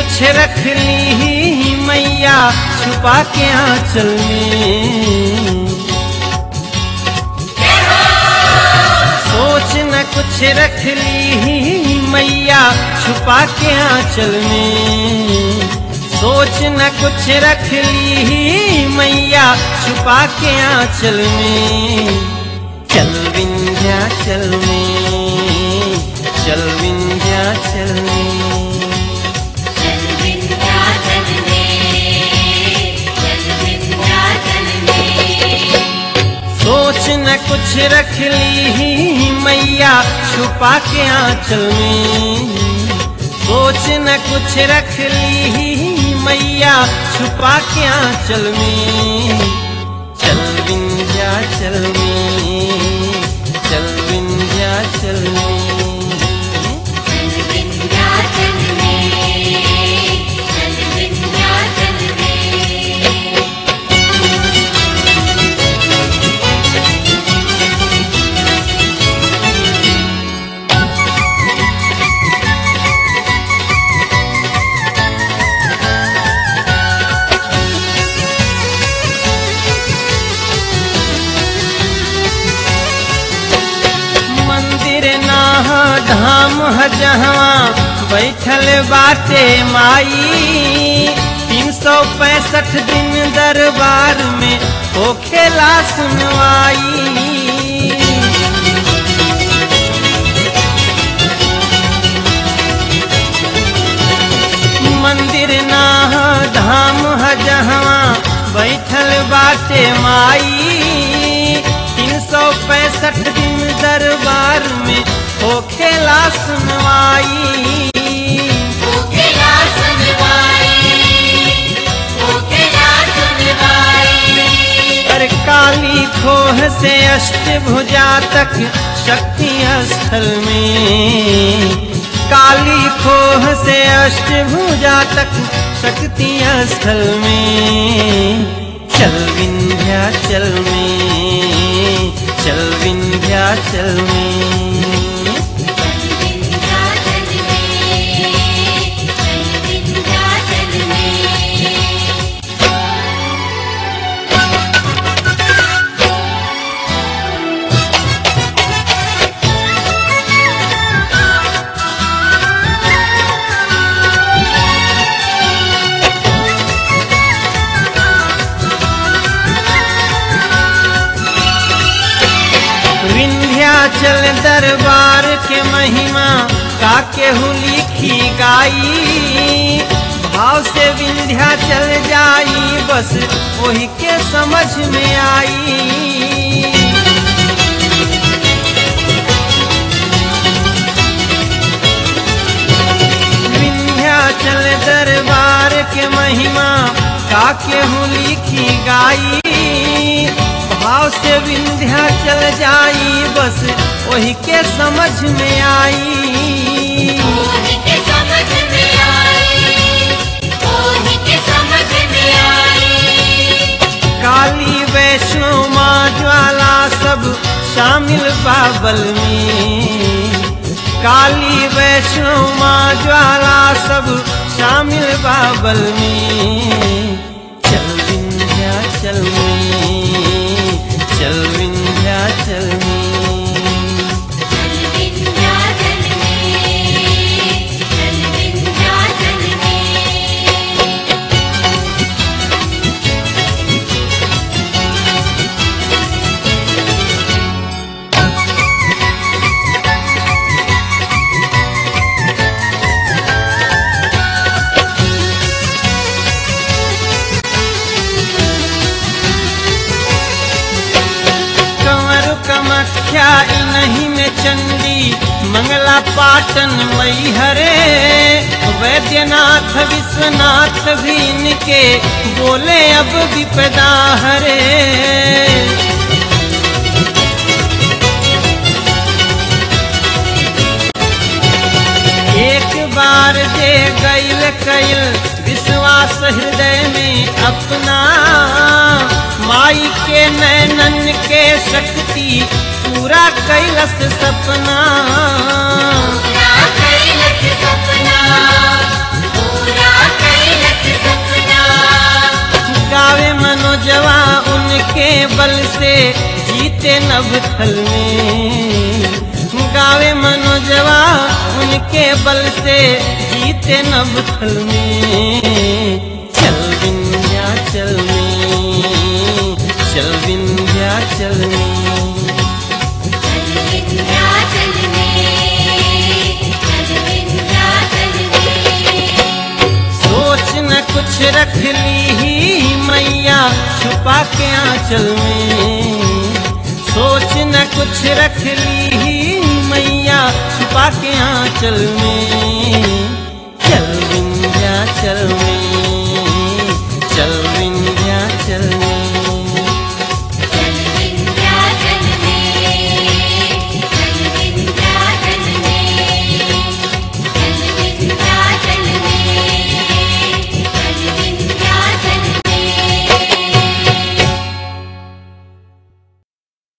कुछ रख ली मैया छुपा के आंचल में सोच न कुछ रख ली मैया छुपा के आंचल में सोच न कुछ रख ली मैया छुपा के आंचल में चल विंध्याचल में चल विंध्याचल में चल विंध्याचल में चल विंध्याचल में सोच न कुछ रख ली मैया छुपा के आंचल में सोच न कुछ रख ली मैया छुपा के आंचल में चल विंध्याचल में चल विंध्याचल में चल विंध्याचल में चल विंध्याचल में मंदिर नाह धाम ह जहाँ बैठल बाटे माई तीन सौ पैंसठ दिन दरबार में होखेला सुनवाई मंदिर नाह धाम ह जहाँ बैठल बाटे माई तीन सौ पैंसठ दिन दरबार में होखेला सुनवाई ओकेला सुनवाई ओकेला सुनवाई अरे काली खोह से अष्टभुजा तक शक्ति स्थल में काली खोह से अष्टभुजा तक शक्ति स्थल में चल विंध्याचल में चल विंध्याचल में चल विंध्याचल में चल विंध्याचल में विंध्याचल दरबार के महिमा का केहू लिखी गाई भाव से विंध्याचल जाई बस वही के समझ में आई विंध्याचल दरबार के महिमा का केहू लिखी गाई भाव से विंध्याचल जाई बस वही के समझ में आई ओही के समझ में आई ओही के समझ में आई काली वैष्णो माँ ज्वाला सब शामिल बाबल में काली वैष्णो माँ ज्वाला सब शामिल बाबल में चल विंध्याचल में चल विंध्याचल में चल विंध्याचल में चल विंध्याचल में कंवर कमख्या नहीं में चंडी मंगला पाटन मई हरे वैद्यनाथ विश्वनाथ भी इनके बोले अब विपदा हरे एक बार जे गैल कैल विश्वास हृदय में अपना माई के नैनन के शक्ति पूरा कैलस सपना पूरा कैलस सपना पूरा बल से जीते नभथल में गावे मनोजवा उनके बल से जीते नभथल में चल विंध्याचल में चल विंध्याचल में चल विंध्याचल में चल विंध्याचल में सोच न कुछ रख ली ही मैया छुपा के आंचल में सोच न कुछ रख ली ही मैया छुपा के आंचल में चल विंध्याचल में